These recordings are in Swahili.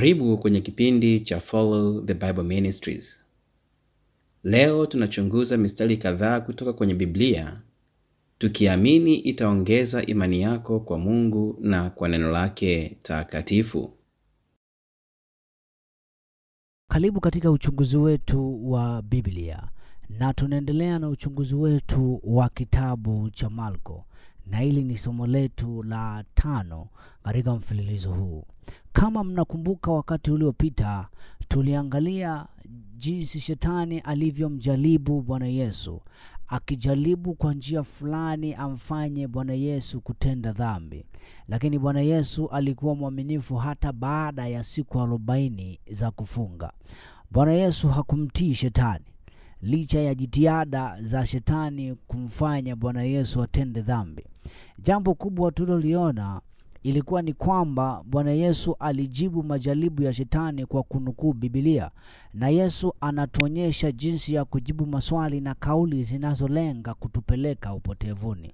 Karibu kwenye kipindi cha Follow the Bible Ministries. Leo tunachunguza mistari kadhaa kutoka kwenye Biblia tukiamini itaongeza imani yako kwa Mungu na kwa neno lake takatifu. Karibu katika uchunguzi wetu wa Biblia na tunaendelea na uchunguzi wetu wa kitabu cha Marko, na hili ni somo letu la tano katika mfululizo huu. Kama mnakumbuka, wakati uliopita tuliangalia jinsi shetani alivyomjaribu Bwana Yesu, akijaribu kwa njia fulani amfanye Bwana Yesu kutenda dhambi, lakini Bwana Yesu alikuwa mwaminifu hata baada ya siku arobaini za kufunga. Bwana Yesu hakumtii shetani licha ya jitihada za shetani kumfanya Bwana Yesu atende dhambi. Jambo kubwa tuliloliona ilikuwa ni kwamba Bwana Yesu alijibu majaribu ya shetani kwa kunukuu Biblia, na Yesu anatuonyesha jinsi ya kujibu maswali na kauli zinazolenga kutupeleka upotevuni,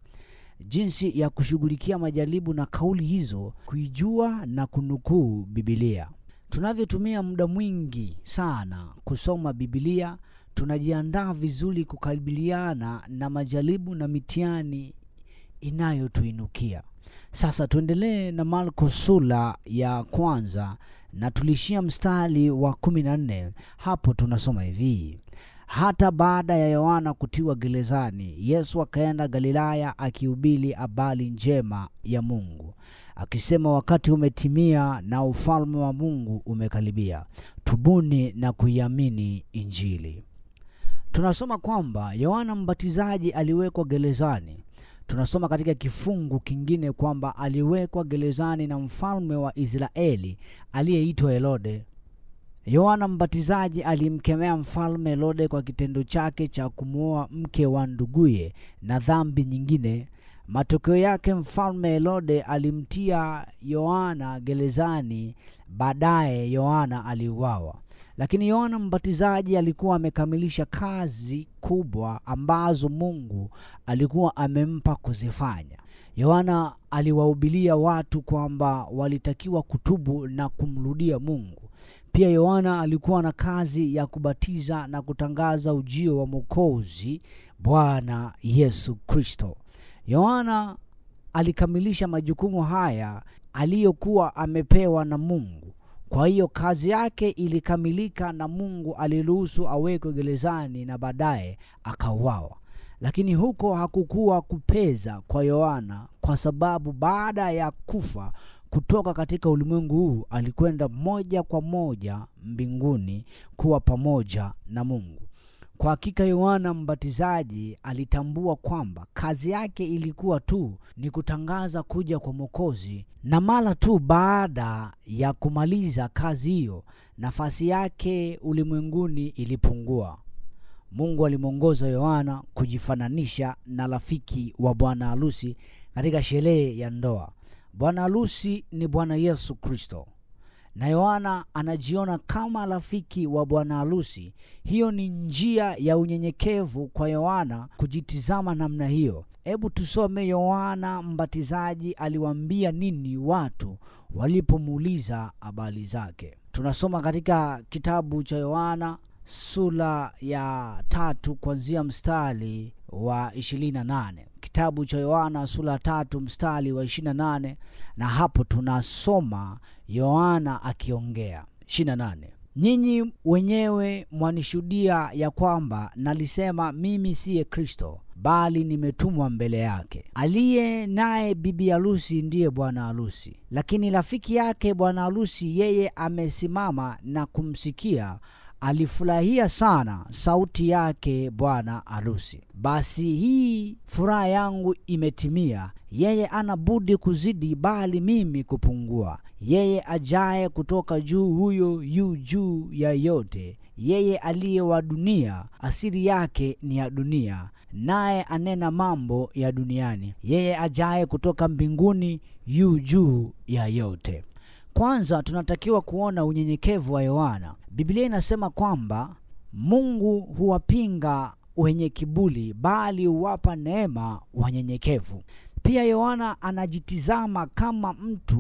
jinsi ya kushughulikia majaribu na kauli hizo, kuijua na kunukuu Biblia. Tunavyotumia muda mwingi sana kusoma Biblia, tunajiandaa vizuri kukabiliana na majaribu na mitihani inayotuinukia. Sasa tuendelee na Marko sura ya kwanza na tulishia mstari wa kumi na nne. Hapo tunasoma hivi: hata baada ya Yohana kutiwa gerezani, Yesu akaenda Galilaya akihubiri habari njema ya Mungu akisema, wakati umetimia na ufalme wa Mungu umekaribia, tubuni na kuiamini Injili. Tunasoma kwamba Yohana Mbatizaji aliwekwa gerezani. Tunasoma katika kifungu kingine kwamba aliwekwa gerezani na mfalme wa Israeli aliyeitwa Herode. Yohana Mbatizaji alimkemea mfalme Herode kwa kitendo chake cha kumwoa mke wa nduguye na dhambi nyingine. Matokeo yake mfalme Herode alimtia Yohana gerezani. Baadaye Yohana aliuawa. Lakini Yohana Mbatizaji alikuwa amekamilisha kazi kubwa ambazo Mungu alikuwa amempa kuzifanya. Yohana aliwahubiria watu kwamba walitakiwa kutubu na kumrudia Mungu. Pia Yohana alikuwa na kazi ya kubatiza na kutangaza ujio wa Mwokozi Bwana Yesu Kristo. Yohana alikamilisha majukumu haya aliyokuwa amepewa na Mungu. Kwa hiyo kazi yake ilikamilika na Mungu aliruhusu awekwe gerezani na baadaye akauawa. Lakini huko hakukuwa kupeza kwa Yohana, kwa sababu baada ya kufa kutoka katika ulimwengu huu alikwenda moja kwa moja mbinguni kuwa pamoja na Mungu. Kwa hakika Yohana Mbatizaji alitambua kwamba kazi yake ilikuwa tu ni kutangaza kuja kwa Mwokozi, na mara tu baada ya kumaliza kazi hiyo, nafasi yake ulimwenguni ilipungua. Mungu alimwongoza Yohana kujifananisha na rafiki wa bwana harusi katika sherehe ya ndoa. Bwana harusi ni Bwana Yesu Kristo na Yohana anajiona kama rafiki wa bwana harusi. Hiyo ni njia ya unyenyekevu kwa Yohana kujitizama namna hiyo. Hebu tusome Yohana Mbatizaji aliwaambia nini watu walipomuuliza habari zake. Tunasoma katika kitabu cha Yohana sura ya tatu kuanzia mstari wa 28. Kitabu cha Yohana sura ya tatu mstari wa 28, na hapo tunasoma Yohana akiongea 28. Nyinyi wenyewe mwanishuhudia ya kwamba nalisema mimi siye Kristo, bali nimetumwa mbele yake. Aliye naye bibi harusi ndiye bwana harusi, lakini rafiki yake bwana harusi, yeye amesimama na kumsikia alifurahia sana sauti yake bwana harusi. Basi hii furaha yangu imetimia. Yeye ana budi kuzidi, bali mimi kupungua. Yeye ajaye kutoka juu, huyo yu juu ya yote. Yeye aliye wa dunia, asili yake ni ya dunia, naye anena mambo ya duniani. Yeye ajaye kutoka mbinguni, yu juu ya yote. Kwanza tunatakiwa kuona unyenyekevu wa Yohana. Biblia inasema kwamba Mungu huwapinga wenye kiburi, bali huwapa neema wanyenyekevu. Pia Yohana anajitizama kama mtu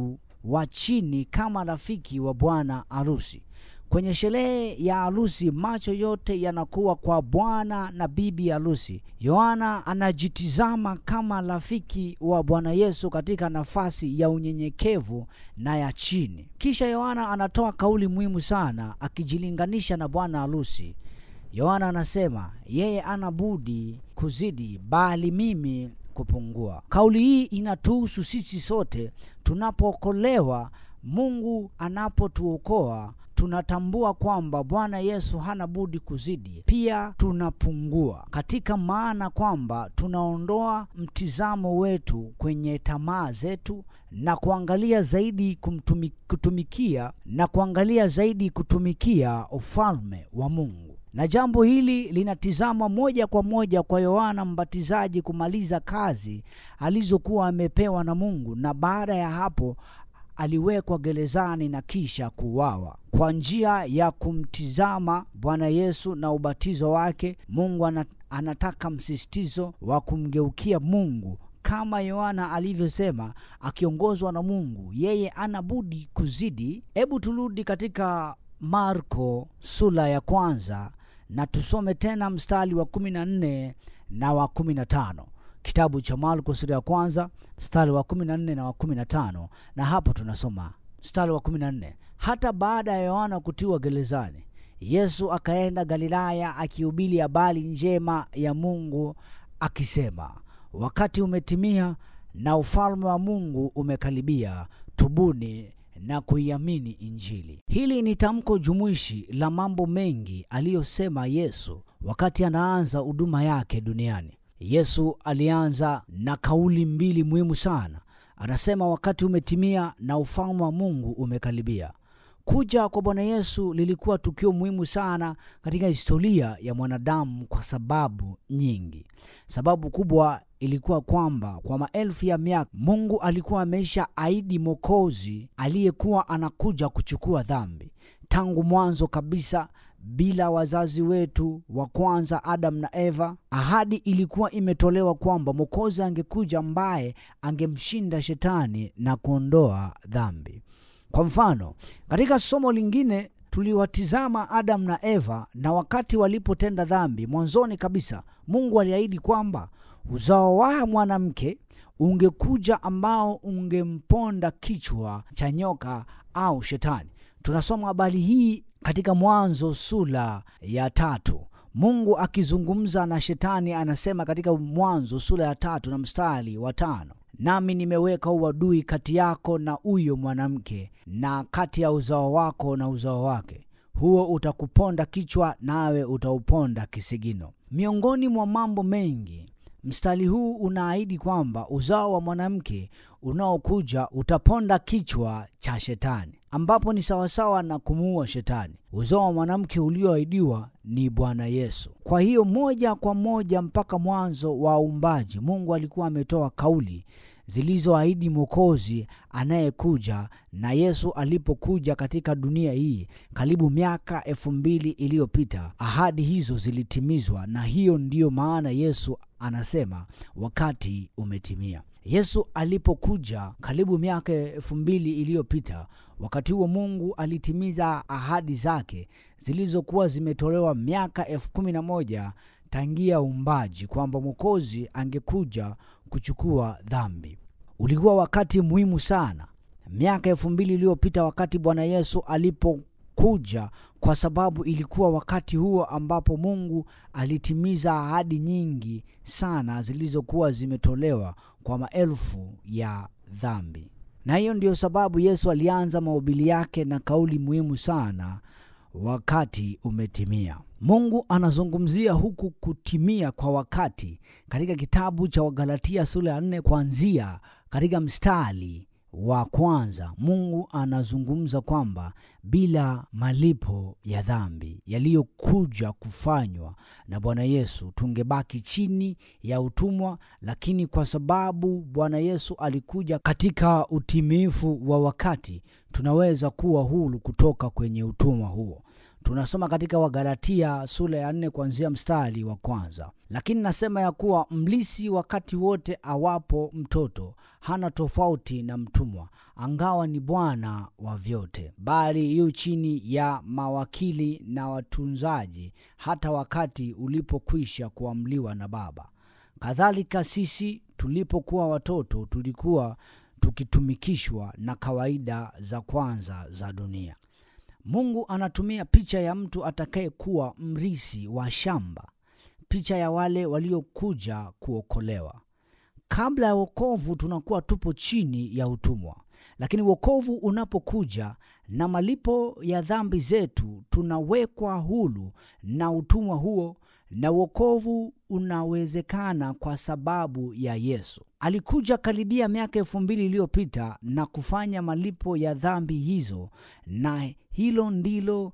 wa chini kama rafiki wa bwana harusi. Kwenye sherehe ya harusi, macho yote yanakuwa kwa bwana na bibi harusi. Yohana anajitizama kama rafiki wa Bwana Yesu katika nafasi ya unyenyekevu na ya chini. Kisha Yohana anatoa kauli muhimu sana akijilinganisha na bwana harusi. Yohana anasema yeye ana budi kuzidi, bali mimi kupungua. Kauli hii inatuhusu sisi sote. Tunapookolewa, Mungu anapotuokoa tunatambua kwamba Bwana Yesu hana budi kuzidi, pia tunapungua, katika maana kwamba tunaondoa mtizamo wetu kwenye tamaa zetu na kuangalia zaidi kumtumi, kutumikia na kuangalia zaidi kutumikia ufalme wa Mungu na jambo hili linatizamwa moja kwa moja kwa Yohana Mbatizaji kumaliza kazi alizokuwa amepewa na Mungu, na baada ya hapo aliwekwa gerezani na kisha kuuawa. Kwa njia ya kumtizama Bwana Yesu na ubatizo wake, Mungu anataka msisitizo wa kumgeukia Mungu kama Yohana alivyosema, akiongozwa na Mungu, yeye ana budi kuzidi. Hebu turudi katika Marko sura ya kwanza na tusome tena mstari wa kumi na nne na wa kumi na tano kitabu cha Marko sura ya kwanza mstari wa kumi na nne na wa kumi na tano na hapo tunasoma mstari wa kumi na nne hata baada ya Yohana kutiwa gerezani, Yesu akaenda Galilaya akihubiri habari njema ya Mungu akisema, wakati umetimia na ufalme wa Mungu umekaribia, tubuni na kuiamini Injili. Hili ni tamko jumuishi la mambo mengi aliyosema Yesu wakati anaanza huduma yake duniani. Yesu alianza na kauli mbili muhimu sana. Anasema wakati umetimia na ufalme wa Mungu umekaribia. Kuja kwa Bwana Yesu lilikuwa tukio muhimu sana katika historia ya mwanadamu kwa sababu nyingi. Sababu kubwa ilikuwa kwamba kwa maelfu ya miaka Mungu alikuwa ameisha ahidi Mwokozi aliyekuwa anakuja kuchukua dhambi. Tangu mwanzo kabisa, bila wazazi wetu wa kwanza Adam na Eva, ahadi ilikuwa imetolewa kwamba Mwokozi angekuja ambaye angemshinda shetani na kuondoa dhambi. Kwa mfano, katika somo lingine tuliwatizama Adam na Eva, na wakati walipotenda dhambi, mwanzoni kabisa Mungu aliahidi kwamba uzao wa mwanamke ungekuja ambao ungemponda kichwa cha nyoka au shetani. Tunasoma habari hii katika Mwanzo sura ya tatu. Mungu akizungumza na shetani anasema katika Mwanzo sura ya tatu na mstari wa tano nami nimeweka uadui kati yako na huyo mwanamke na kati ya uzao wako na uzao wake, huo utakuponda kichwa, nawe utauponda kisigino. Miongoni mwa mambo mengi, mstari huu unaahidi kwamba uzao wa mwanamke unaokuja utaponda kichwa cha shetani, ambapo ni sawasawa na kumuua shetani. Uzao wa mwanamke ulioahidiwa ni Bwana Yesu. Kwa hiyo moja kwa moja mpaka mwanzo wa uumbaji, Mungu alikuwa ametoa kauli zilizoahidi mwokozi anayekuja. Na Yesu alipokuja katika dunia hii karibu miaka elfu mbili iliyopita, ahadi hizo zilitimizwa, na hiyo ndiyo maana Yesu anasema wakati umetimia. Yesu alipokuja karibu miaka elfu mbili iliyopita, wakati huo Mungu alitimiza ahadi zake zilizokuwa zimetolewa miaka elfu kumi na moja tangia uumbaji, kwamba mwokozi angekuja kuchukua dhambi. Ulikuwa wakati muhimu sana miaka elfu mbili iliyopita wakati Bwana Yesu alipokuja, kwa sababu ilikuwa wakati huo ambapo Mungu alitimiza ahadi nyingi sana zilizokuwa zimetolewa kwa maelfu ya dhambi. Na hiyo ndiyo sababu Yesu alianza mahubiri yake na kauli muhimu sana, wakati umetimia. Mungu anazungumzia huku kutimia kwa wakati katika kitabu cha Wagalatia sura ya nne kuanzia katika mstari wa kwanza. Mungu anazungumza kwamba bila malipo ya dhambi yaliyokuja kufanywa na Bwana Yesu tungebaki chini ya utumwa, lakini kwa sababu Bwana Yesu alikuja katika utimifu wa wakati, tunaweza kuwa huru kutoka kwenye utumwa huo. tunasoma katika wagalatia sura ya nne kuanzia mstari wa kwanza lakini nasema ya kuwa mlisi wakati wote awapo mtoto hana tofauti na mtumwa angawa ni bwana wa vyote bali yu chini ya mawakili na watunzaji hata wakati ulipokwisha kuamliwa na baba kadhalika sisi tulipokuwa watoto tulikuwa tukitumikishwa na kawaida za kwanza za dunia mungu anatumia picha ya mtu atakayekuwa mrisi wa shamba picha ya wale waliokuja kuokolewa kabla ya wokovu tunakuwa tupo chini ya utumwa lakini wokovu unapokuja na malipo ya dhambi zetu tunawekwa hulu na utumwa huo na wokovu unawezekana kwa sababu ya yesu alikuja karibia miaka elfu mbili iliyopita na kufanya malipo ya dhambi hizo na hilo ndilo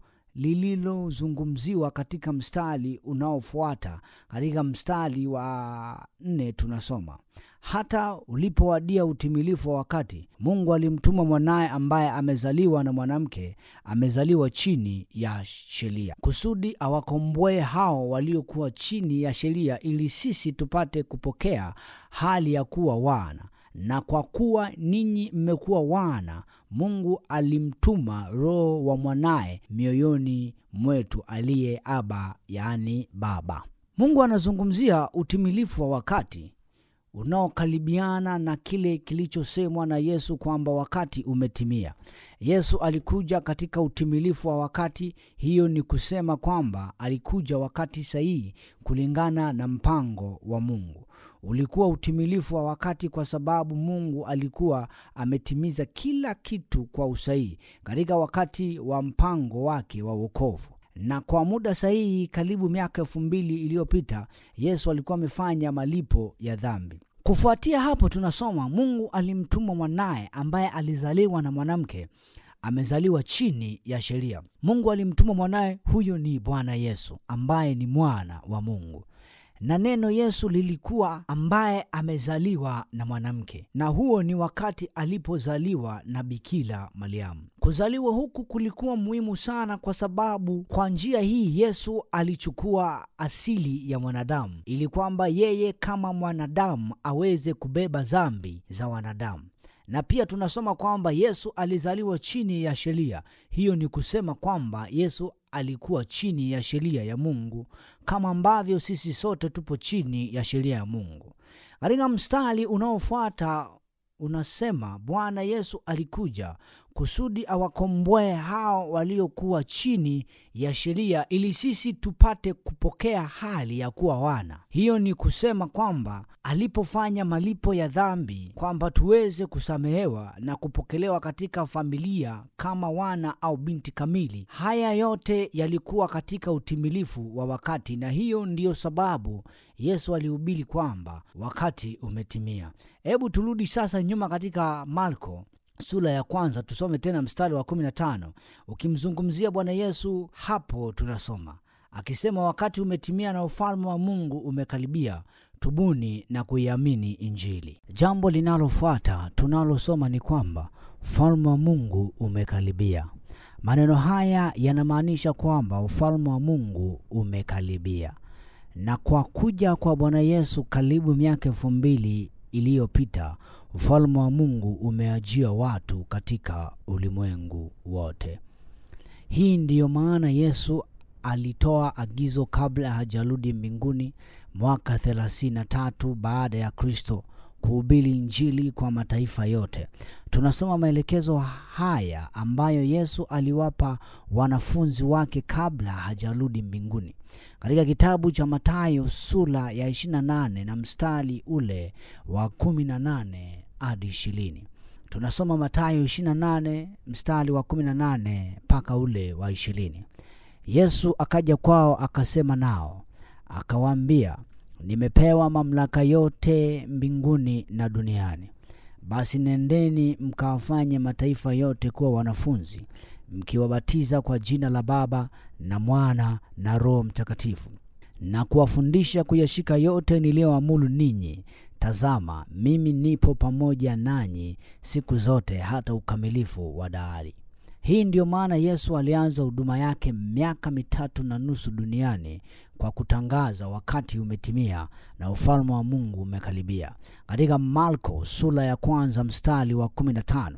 lililozungumziwa katika mstari unaofuata katika mstari wa nne tunasoma hata ulipowadia utimilifu wa wakati mungu alimtuma mwanaye ambaye amezaliwa na mwanamke amezaliwa chini ya sheria kusudi awakomboe hao waliokuwa chini ya sheria ili sisi tupate kupokea hali ya kuwa wana na kwa kuwa ninyi mmekuwa wana mungu alimtuma roho wa mwanaye mioyoni mwetu aliye aba yaani baba mungu anazungumzia utimilifu wa wakati unaokaribiana na kile kilichosemwa na yesu kwamba wakati umetimia yesu alikuja katika utimilifu wa wakati hiyo ni kusema kwamba alikuja wakati sahihi kulingana na mpango wa mungu ulikuwa utimilifu wa wakati kwa sababu mungu alikuwa ametimiza kila kitu kwa usahihi katika wakati wa mpango wake wa uokovu na kwa muda sahihi karibu miaka elfu mbili iliyopita yesu alikuwa amefanya malipo ya dhambi kufuatia hapo tunasoma mungu alimtuma mwanaye ambaye alizaliwa na mwanamke amezaliwa chini ya sheria mungu alimtuma mwanaye huyo ni bwana yesu ambaye ni mwana wa mungu na neno yesu lilikuwa ambaye amezaliwa na mwanamke na huo ni wakati alipozaliwa na bikila mariamu kuzaliwa huku kulikuwa muhimu sana kwa sababu kwa njia hii yesu alichukua asili ya mwanadamu ili kwamba yeye kama mwanadamu aweze kubeba zambi za wanadamu na pia tunasoma kwamba yesu alizaliwa chini ya sheria hiyo ni kusema kwamba yesu alikuwa chini ya sheria ya mungu kama ambavyo sisi sote tupo chini ya sheria ya mungu katika mstari unaofuata unasema bwana yesu alikuja kusudi awakomboe hao waliokuwa chini ya sheria ili sisi tupate kupokea hali ya kuwa wana hiyo ni kusema kwamba alipofanya malipo ya dhambi kwamba tuweze kusamehewa na kupokelewa katika familia kama wana au binti kamili haya yote yalikuwa katika utimilifu wa wakati na hiyo ndiyo sababu yesu alihubiri kwamba wakati umetimia hebu turudi sasa nyuma katika marko sura ya kwanza tusome tena mstari wa 15 ukimzungumzia bwana yesu hapo tunasoma akisema wakati umetimia na ufalme wa mungu umekaribia tubuni na kuiamini injili jambo linalofuata tunalosoma ni kwamba ufalme wa mungu umekaribia maneno haya yanamaanisha kwamba ufalme wa mungu umekaribia na kwa kuja kwa bwana yesu karibu miaka elfu mbili iliyopita ufalme wa mungu umeajia watu katika ulimwengu wote hii ndiyo maana yesu alitoa agizo kabla hajarudi mbinguni mwaka 33 baada ya kristo kuhubiri injili kwa mataifa yote tunasoma maelekezo haya ambayo yesu aliwapa wanafunzi wake kabla hajarudi mbinguni katika kitabu cha matayo sura ya 28 na mstari ule wa 18 hadi 20 tunasoma matayo 28 mstari wa 18 mpaka ule wa 20 yesu akaja kwao akasema nao akawaambia nimepewa mamlaka yote mbinguni na duniani basi nendeni mkawafanye mataifa yote kuwa wanafunzi mkiwabatiza kwa jina la baba na mwana na roho mtakatifu na kuwafundisha kuyashika yote niliyoamulu ninyi tazama mimi nipo pamoja nanyi siku zote hata ukamilifu wa dahari Hii ndiyo maana Yesu alianza huduma yake miaka mitatu na nusu duniani kwa kutangaza wakati umetimia na ufalme wa Mungu umekaribia. Katika Marko sura ya kwanza mstari wa 15,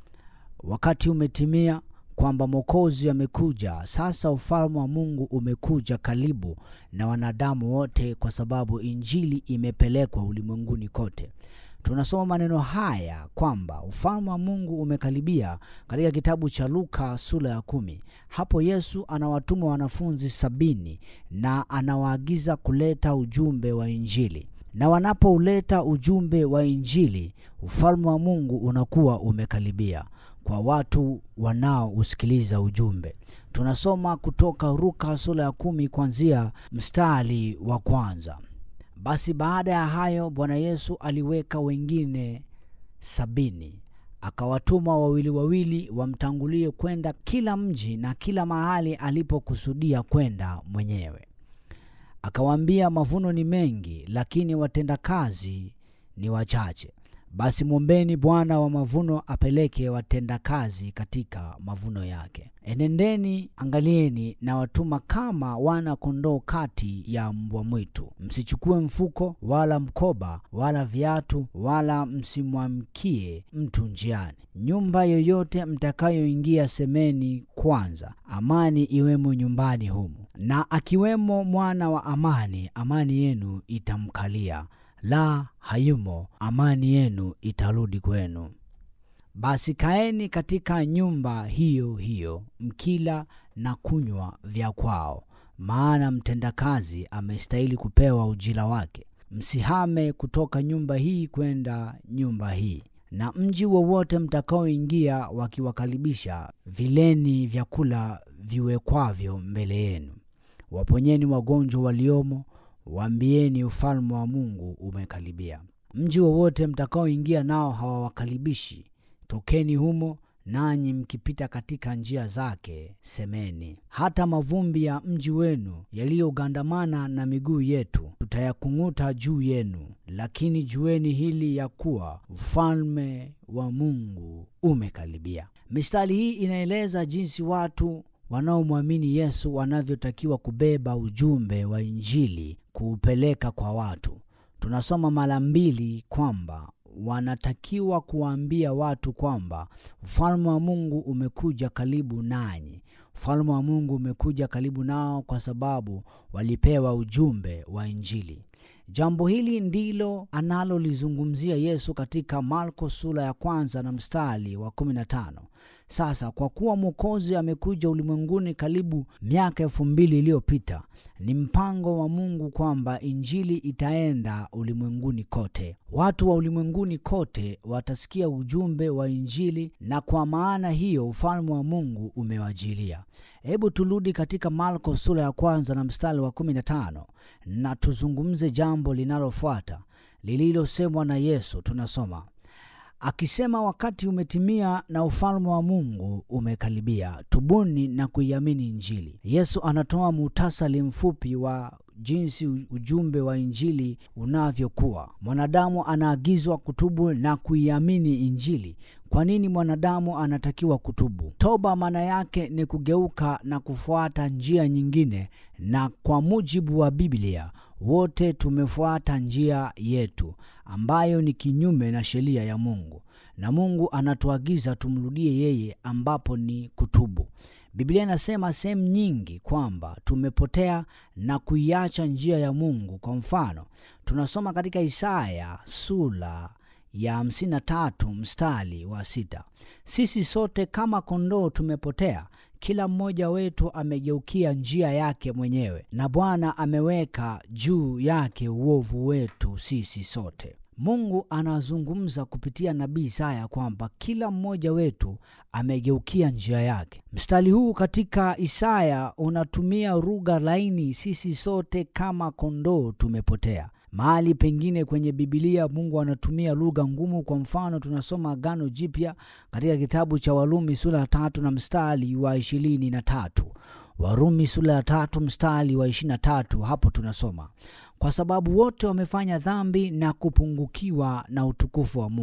wakati umetimia kwamba Mwokozi amekuja. Sasa ufalme wa Mungu umekuja karibu na wanadamu wote, kwa sababu injili imepelekwa ulimwenguni kote. Tunasoma maneno haya kwamba ufalme wa Mungu umekaribia katika kitabu cha Luka sura ya kumi. Hapo Yesu anawatuma wanafunzi sabini na anawaagiza kuleta ujumbe wa injili, na wanapouleta ujumbe wa injili, ufalme wa Mungu unakuwa umekaribia kwa watu wanaousikiliza ujumbe. Tunasoma kutoka Luka sura ya kumi kuanzia mstari wa kwanza. Basi baada ya hayo Bwana Yesu aliweka wengine sabini akawatuma wawili wawili wamtangulie kwenda kila mji na kila mahali alipokusudia kwenda mwenyewe. Akawaambia, mavuno ni mengi, lakini watendakazi ni wachache. Basi mwombeni Bwana wa mavuno apeleke watendakazi katika mavuno yake. Enendeni, angalieni, na watuma kama wana kondoo kati ya mbwa mwitu. Msichukue mfuko wala mkoba wala viatu, wala msimwamkie mtu njiani. Nyumba yoyote mtakayoingia, semeni kwanza, amani iwemo nyumbani humu, na akiwemo mwana wa amani, amani yenu itamkalia la hayumo, amani yenu itarudi kwenu. Basi kaeni katika nyumba hiyo hiyo, mkila na kunywa vya kwao, maana mtendakazi amestahili kupewa ujira wake. Msihame kutoka nyumba hii kwenda nyumba hii. Na mji wowote mtakaoingia, wakiwakaribisha, vileni vyakula viwekwavyo mbele yenu. Waponyeni wagonjwa waliomo Waambieni ufalme wa Mungu umekaribia. Mji wowote mtakaoingia nao hawawakaribishi, tokeni humo, nanyi mkipita katika njia zake semeni, hata mavumbi ya mji wenu yaliyogandamana na miguu yetu tutayakung'uta juu yenu. Lakini jueni hili ya kuwa ufalme wa Mungu umekaribia. Mistari hii inaeleza jinsi watu wanaomwamini Yesu wanavyotakiwa kubeba ujumbe wa Injili kuupeleka kwa watu. Tunasoma mara mbili kwamba wanatakiwa kuwaambia watu kwamba ufalme wa Mungu umekuja karibu nanyi. Ufalme wa Mungu umekuja karibu nao kwa sababu walipewa ujumbe wa Injili. Jambo hili ndilo analolizungumzia Yesu katika Marko sura ya kwanza na mstari wa 15. Sasa kwa kuwa Mwokozi amekuja ulimwenguni karibu miaka elfu mbili iliyopita, ni mpango wa Mungu kwamba injili itaenda ulimwenguni kote. Watu wa ulimwenguni kote watasikia ujumbe wa injili, na kwa maana hiyo ufalme wa Mungu umewajilia. Hebu turudi katika Marko sura ya kwanza na mstari wa 15 na tuzungumze jambo linalofuata lililosemwa na Yesu. Tunasoma akisema, wakati umetimia na ufalme wa Mungu umekaribia, tubuni na kuiamini Injili. Yesu anatoa muhtasari mfupi wa jinsi ujumbe wa injili unavyokuwa. Mwanadamu anaagizwa kutubu na kuiamini Injili. Kwa nini mwanadamu anatakiwa kutubu? Toba maana yake ni kugeuka na kufuata njia nyingine, na kwa mujibu wa Biblia wote tumefuata njia yetu ambayo ni kinyume na sheria ya Mungu, na Mungu anatuagiza tumrudie yeye, ambapo ni kutubu. Biblia inasema sehemu nyingi kwamba tumepotea na kuiacha njia ya Mungu. Kwa mfano, tunasoma katika Isaya sura ya 53 mstari wa sita, sisi sote kama kondoo tumepotea, kila mmoja wetu amegeukia njia yake mwenyewe, na Bwana ameweka juu yake uovu wetu sisi sote. Mungu anazungumza kupitia nabii Isaya kwamba kila mmoja wetu amegeukia njia yake. Mstari huu katika Isaya unatumia lugha laini, sisi sote kama kondoo tumepotea. Mahali pengine kwenye Bibilia Mungu anatumia lugha ngumu. Kwa mfano, tunasoma Agano Jipya katika kitabu cha Warumi sura ya tatu na mstari wa ishirini na tatu. Warumi sura ya tatu mstari wa ishirini na tatu. Hapo tunasoma kwa sababu wote wamefanya dhambi na kupungukiwa na utukufu wa Mungu.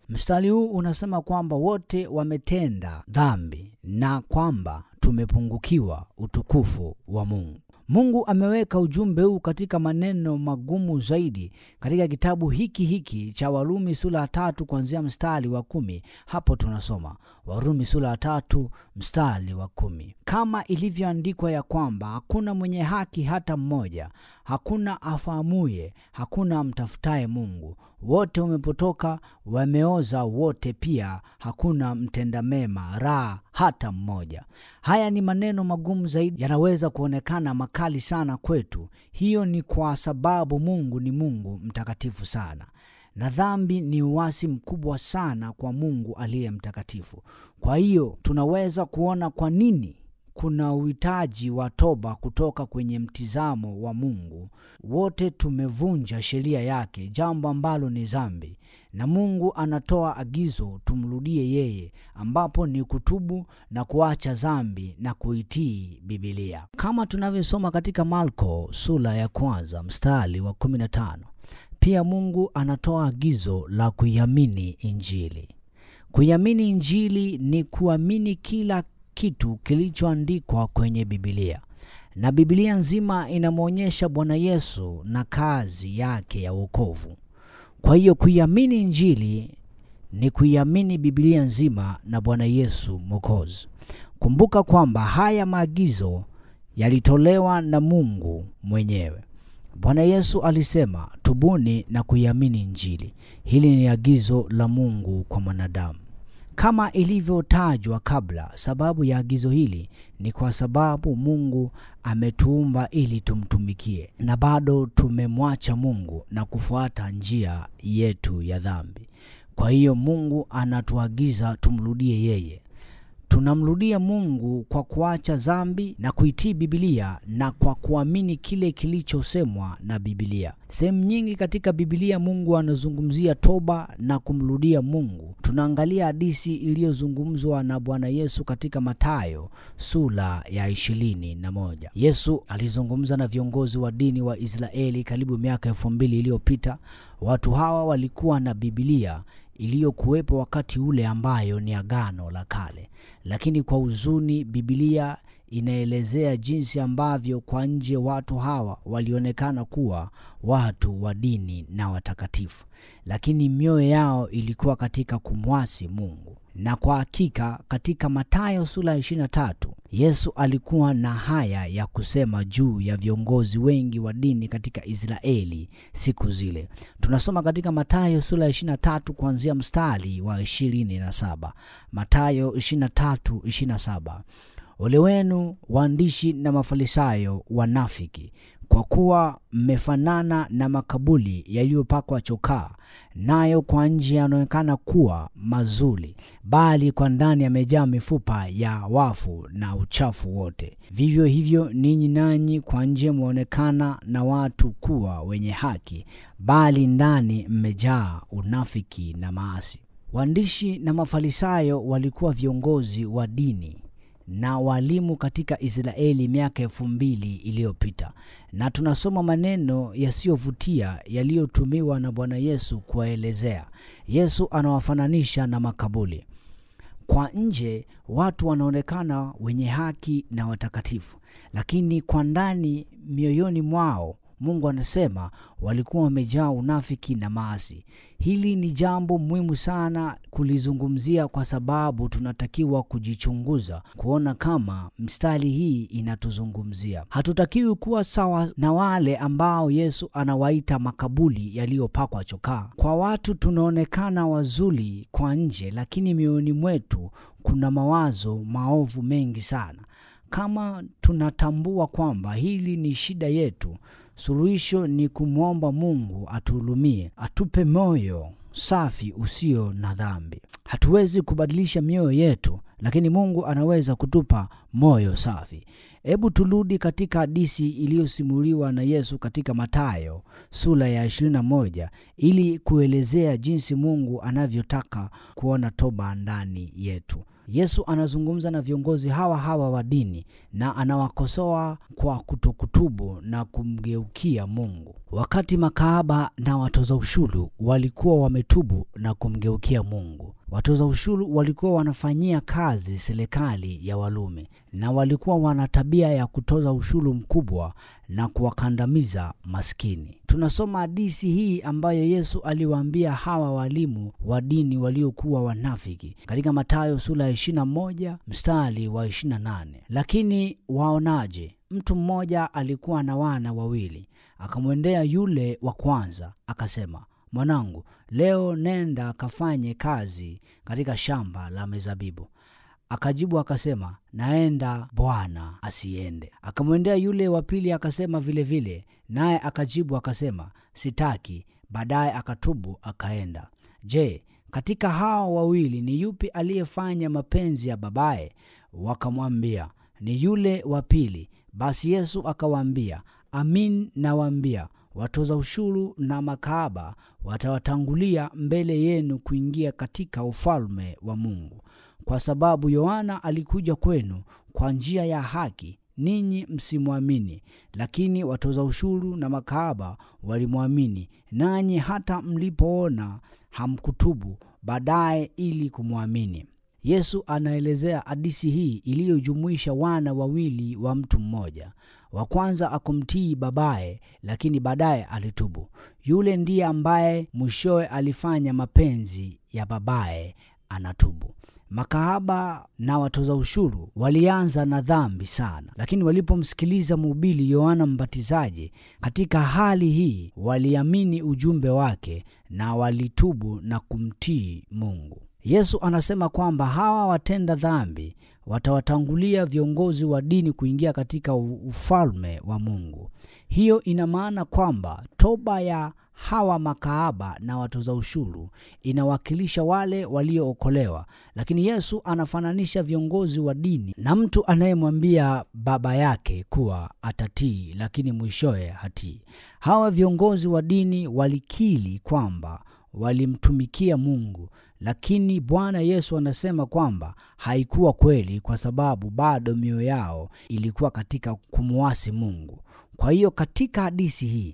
Mstari huu unasema kwamba wote wametenda dhambi na kwamba tumepungukiwa utukufu wa Mungu. Mungu ameweka ujumbe huu katika maneno magumu zaidi katika kitabu hiki hiki cha Warumi sura ya tatu kuanzia mstari wa kumi. Hapo tunasoma Warumi sura ya tatu mstari wa kumi, kama ilivyoandikwa ya kwamba hakuna mwenye haki hata mmoja, hakuna afahamuye, hakuna amtafutaye Mungu, wote wamepotoka, wameoza wote, pia hakuna mtenda mema, raha hata mmoja. Haya ni maneno magumu zaidi, yanaweza kuonekana makali sana kwetu. Hiyo ni kwa sababu Mungu ni Mungu mtakatifu sana, na dhambi ni uasi mkubwa sana kwa Mungu aliye mtakatifu. Kwa hiyo tunaweza kuona kwa nini kuna uhitaji wa toba kutoka kwenye mtizamo wa Mungu. Wote tumevunja sheria yake, jambo ambalo ni dhambi, na Mungu anatoa agizo tumrudie yeye, ambapo ni kutubu na kuacha dhambi na kuitii Bibilia, kama tunavyosoma katika Marko sura ya kwanza mstari wa 15. Pia Mungu anatoa agizo la kuiamini Injili. Kuiamini Injili ni kuamini kila kitu kilichoandikwa kwenye Bibilia, na Bibilia nzima inamwonyesha Bwana Yesu na kazi yake ya wokovu. Kwa hiyo kuiamini Injili ni kuiamini Bibilia nzima na Bwana Yesu Mwokozi. Kumbuka kwamba haya maagizo yalitolewa na Mungu mwenyewe. Bwana Yesu alisema, tubuni na kuiamini Injili. Hili ni agizo la Mungu kwa mwanadamu. Kama ilivyotajwa kabla, sababu ya agizo hili ni kwa sababu Mungu ametuumba ili tumtumikie, na bado tumemwacha Mungu na kufuata njia yetu ya dhambi. Kwa hiyo Mungu anatuagiza tumrudie yeye. Tunamrudia Mungu kwa kuacha dhambi na kuitii Bibilia na kwa kuamini kile kilichosemwa na Bibilia. Sehemu nyingi katika Bibilia Mungu anazungumzia toba na kumrudia Mungu. Tunaangalia hadithi iliyozungumzwa na Bwana Yesu katika Mathayo sura ya ishirini na moja. Yesu alizungumza na viongozi wa dini wa Israeli karibu miaka elfu mbili iliyopita. Watu hawa walikuwa na Bibilia iliyokuwepo wakati ule ambayo ni Agano la Kale, lakini kwa huzuni, Bibilia inaelezea jinsi ambavyo kwa nje watu hawa walionekana kuwa watu wa dini na watakatifu, lakini mioyo yao ilikuwa katika kumwasi Mungu. Na kwa hakika katika Mathayo sura ya 23 Yesu alikuwa na haya ya kusema juu ya viongozi wengi wa dini katika Israeli siku zile. Tunasoma katika Mathayo sura ya 23 kuanzia mstari wa 27. Mathayo 23, 27. Ole wenu waandishi na Mafarisayo wanafiki, kwa kuwa mmefanana na makaburi yaliyopakwa chokaa, nayo kwa nje yanaonekana kuwa mazuri, bali kwa ndani yamejaa mifupa ya wafu na uchafu wote. Vivyo hivyo ninyi nanyi kwa nje mwaonekana na watu kuwa wenye haki, bali ndani mmejaa unafiki na maasi. Waandishi na Mafarisayo walikuwa viongozi wa dini na walimu katika Israeli miaka elfu mbili iliyopita, na tunasoma maneno yasiyovutia yaliyotumiwa na Bwana Yesu kuwaelezea. Yesu anawafananisha na makaburi. Kwa nje watu wanaonekana wenye haki na watakatifu, lakini kwa ndani mioyoni mwao Mungu anasema walikuwa wamejaa unafiki na maasi. Hili ni jambo muhimu sana kulizungumzia, kwa sababu tunatakiwa kujichunguza kuona kama mstari hii inatuzungumzia. Hatutakiwi kuwa sawa na wale ambao Yesu anawaita makaburi yaliyopakwa chokaa. Kwa watu tunaonekana wazuri kwa nje, lakini mioyoni mwetu kuna mawazo maovu mengi sana. Kama tunatambua kwamba hili ni shida yetu, suluhisho ni kumwomba Mungu atuhurumie, atupe moyo safi usio na dhambi. Hatuwezi kubadilisha mioyo yetu, lakini Mungu anaweza kutupa moyo safi. Hebu turudi katika hadithi iliyosimuliwa na Yesu katika Mathayo sura ya 21 ili kuelezea jinsi Mungu anavyotaka kuona toba ndani yetu. Yesu anazungumza na viongozi hawa hawa wa dini na anawakosoa kwa kutokutubu na kumgeukia Mungu. Wakati makahaba na watoza ushuru walikuwa wametubu na kumgeukia Mungu, watoza ushuru walikuwa wanafanyia kazi serikali ya Warumi na walikuwa wana tabia ya kutoza ushuru mkubwa na kuwakandamiza maskini. Tunasoma hadithi hii ambayo Yesu aliwaambia hawa walimu wa dini waliokuwa wanafiki katika Mathayo sura ya 21 mstari wa 28. Lakini waonaje? Mtu mmoja alikuwa na wana wawili, akamwendea yule wa kwanza akasema, mwanangu, leo nenda akafanye kazi katika shamba la mizabibu. Akajibu akasema, naenda bwana, asiende. Akamwendea yule wa pili akasema vilevile, naye akajibu akasema, sitaki. Baadaye akatubu akaenda. Je, katika hao wawili ni yupi aliyefanya mapenzi ya babaye? Wakamwambia, ni yule wa pili. Basi Yesu akawaambia, amin nawaambia, watoza ushuru na makahaba watawatangulia mbele yenu kuingia katika ufalme wa Mungu. Kwa sababu Yohana alikuja kwenu kwa njia ya haki, ninyi msimwamini, lakini watoza ushuru na makahaba walimwamini, nanyi hata mlipoona hamkutubu baadaye ili kumwamini. Yesu anaelezea hadithi hii iliyojumuisha wana wawili wa mtu mmoja. Wa kwanza akumtii babaye, lakini baadaye alitubu. Yule ndiye ambaye mwishowe alifanya mapenzi ya babaye, anatubu. Makahaba na watoza ushuru walianza na dhambi sana, lakini walipomsikiliza mhubiri Yohana Mbatizaji katika hali hii, waliamini ujumbe wake na walitubu na kumtii Mungu. Yesu anasema kwamba hawa watenda dhambi watawatangulia viongozi wa dini kuingia katika ufalme wa Mungu. Hiyo ina maana kwamba toba ya hawa makahaba na watoza ushuru inawakilisha wale waliookolewa, lakini Yesu anafananisha viongozi wa dini na mtu anayemwambia baba yake kuwa atatii, lakini mwishowe hatii. Hawa viongozi wa dini walikiri kwamba walimtumikia Mungu, lakini Bwana Yesu anasema kwamba haikuwa kweli, kwa sababu bado mioyo yao ilikuwa katika kumwasi Mungu. Kwa hiyo katika hadithi hii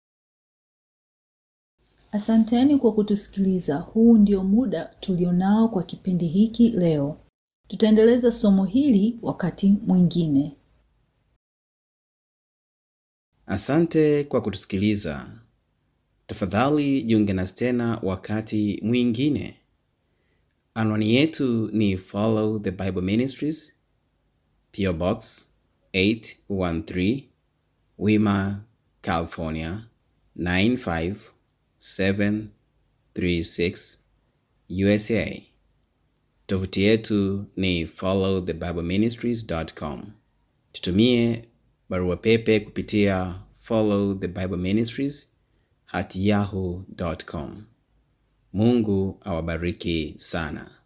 Asanteni kwa kutusikiliza. Huu ndio muda tulionao kwa kipindi hiki leo. Tutaendeleza somo hili wakati mwingine. Asante kwa kutusikiliza. Tafadhali jiunge nasi tena wakati mwingine. Anwani yetu ni Follow the Bible Ministries, PO Box 813, Wima, California 95736, USA. Tovuti yetu ni followthebibleministries.com. Tutumie barua pepe kupitia follow the bible ministries at yahoo.com. Mungu awabariki sana.